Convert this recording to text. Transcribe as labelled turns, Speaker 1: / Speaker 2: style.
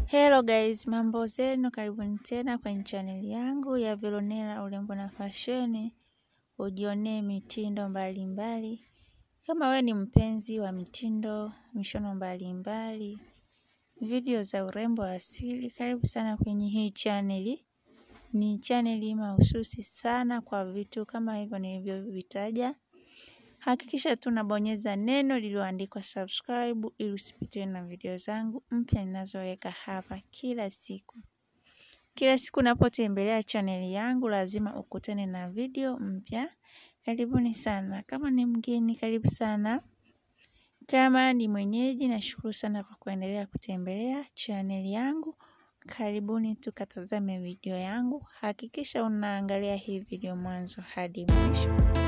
Speaker 1: Hello guys, mambo zenu, karibuni tena kwenye chaneli yangu ya Veronella urembo na fasheni, ujionee mitindo mbalimbali mbali. Kama we ni mpenzi wa mitindo, mishono mbalimbali mbali, video za urembo asili, karibu sana kwenye hii chaneli. Ni chaneli mahususi sana kwa vitu kama hivyo nilivyovitaja. Hakikisha tunabonyeza neno lililoandikwa subscribe ili usipitiwe na video zangu mpya ninazoweka hapa kila siku. Kila siku unapotembelea chaneli yangu lazima ukutane na video mpya. Karibuni sana. Kama ni mgeni, karibu sana. Kama ni mwenyeji, nashukuru sana kwa kuendelea kutembelea chaneli yangu. Karibuni tukatazame video yangu. Hakikisha unaangalia hii video mwanzo hadi mwisho.